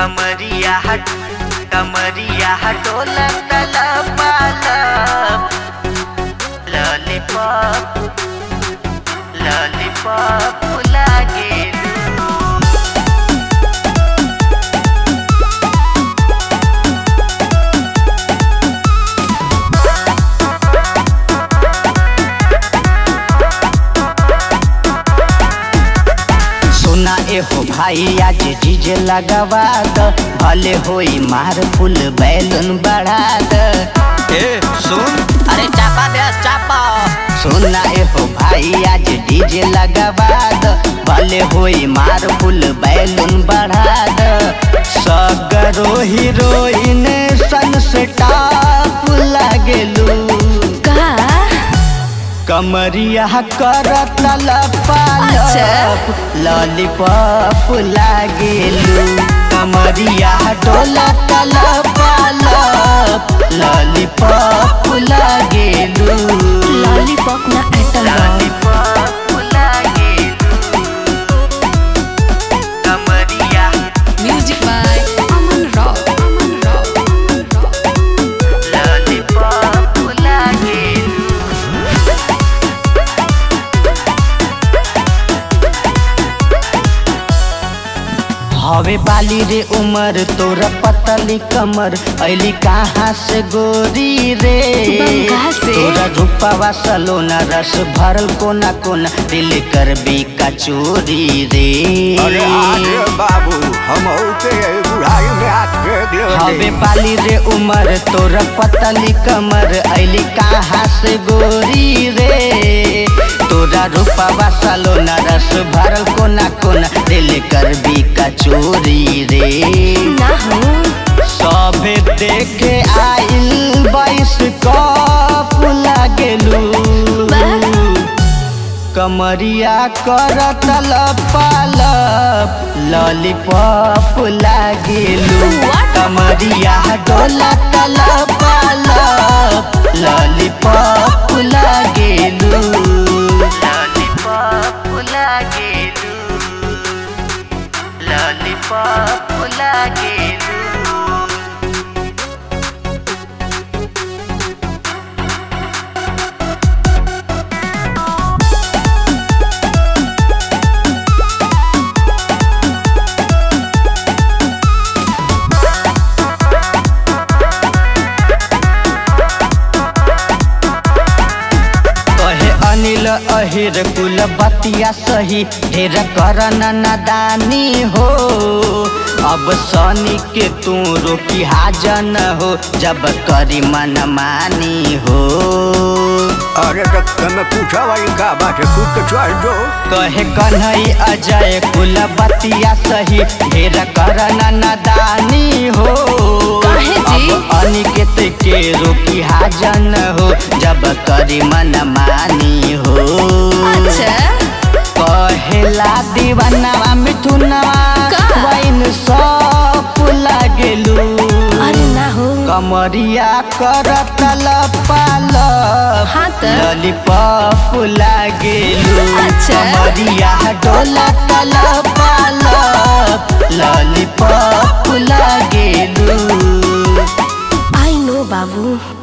कमरिया हट कमरिया हटोला तला पालप लॉलीपॉप लॉलीपॉप लागे सुना एहो भाई आज डीजे लगावा द भले होई मार फुल बैलून बढ़ा द ए सुन अरे चापा दे चापा सुना एहो भाई आज डीजे लगावा द भले होई मार फुल बैलून बढ़ा द सगरो हीरोइन सन से टाप लागेलू का कमरिया करत लपालप अच्छा। लॉलीपॉप लागेलू कमरिया डोला लपालप लॉलीपॉप लागेलू लॉलीपॉप ना आइटम बा लॉलीपॉप लागे कमरिया music by Aman rock Aman rock lollipop लागे हवे बाली रे उमर तोरा पतली कमर ऐली कहाँ से गोरी रे बंगाल से। तोरा रूपावा सलोना रस भरल कोना कोना दिल कर बी कचोरी रे अरे आगे बाबू हम के बुढ़ाई में आके हवे गिर बाली रे उमर तोरा पतली कमर ऐली कहाँ से गोरी रे तोरा रूपावा सलोना रस भरल कोना कोना दिल कर बी कचोरी रे ना हो सभे देखे आइल बाईस कप लागेलू कमरिया करत लपालप लॉलीपॉप लागेलू What? कमरिया डोला लपालप लॉलीपॉप लागेलू लॉलीपॉप लागे लॉलीपॉप लागे कहे अनिल अहिर कुल बतिया सही ढेर करन नादानी हो अब सनी के तू रोकी हाजन हो जब करी मन मानी हो अरे तो तने पूछा भाई का बात है खुद तो चल दो कहे कन्हई अजय कुल बतिया सही ढेर करन नादानी हो काहे जी? अब अनिकेत के रोकी हाजन हो जब करी मन मानी हो अच्छा कहेला दीवानवा मिथुनवा का? वैन सब लागेलू अरे ना हो कमरिया करत लपालप हाँ त। लॉलीपॉप लागेलू अच्छा। कमरिया डोला लपालप लॉलीपॉप लागेलू आई नो बाबू